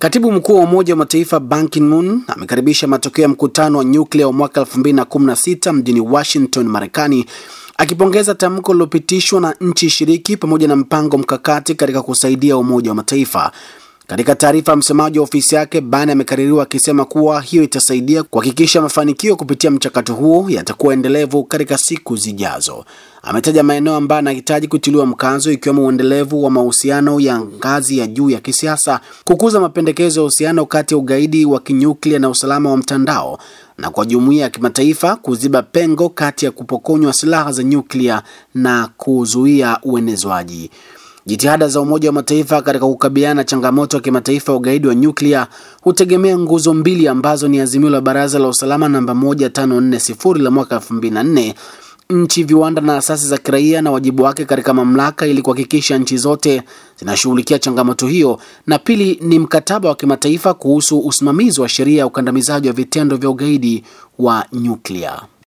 Katibu mkuu wa Umoja wa Mataifa Ban Ki-moon amekaribisha matokeo ya mkutano wa nyuklia wa mwaka 2016 mjini Washington, Marekani, akipongeza tamko lililopitishwa na nchi shiriki pamoja na mpango mkakati katika kusaidia Umoja wa Mataifa. Katika taarifa, msemaji wa ofisi yake Ban amekaririwa akisema kuwa hiyo itasaidia kuhakikisha mafanikio kupitia mchakato huo yatakuwa endelevu katika siku zijazo. Ametaja maeneo ambayo anahitaji kutiliwa mkazo ikiwemo uendelevu wa mahusiano ya ngazi ya juu ya kisiasa, kukuza mapendekezo ya uhusiano kati ya ugaidi wa kinyuklia na usalama wa mtandao, na kwa jumuiya ya kimataifa kuziba pengo kati ya kupokonywa silaha za nyuklia na kuzuia uenezwaji. Jitihada za Umoja wa Mataifa katika kukabiliana na changamoto ya kimataifa ya ugaidi wa nyuklia hutegemea nguzo mbili ambazo ni azimio la Baraza la Usalama namba 1540 la mwaka 2004, nchi, viwanda na asasi za kiraia na wajibu wake katika mamlaka ili kuhakikisha nchi zote zinashughulikia changamoto hiyo, na pili ni mkataba wa kimataifa kuhusu usimamizi wa sheria ya ukandamizaji wa vitendo vya ugaidi wa nyuklia.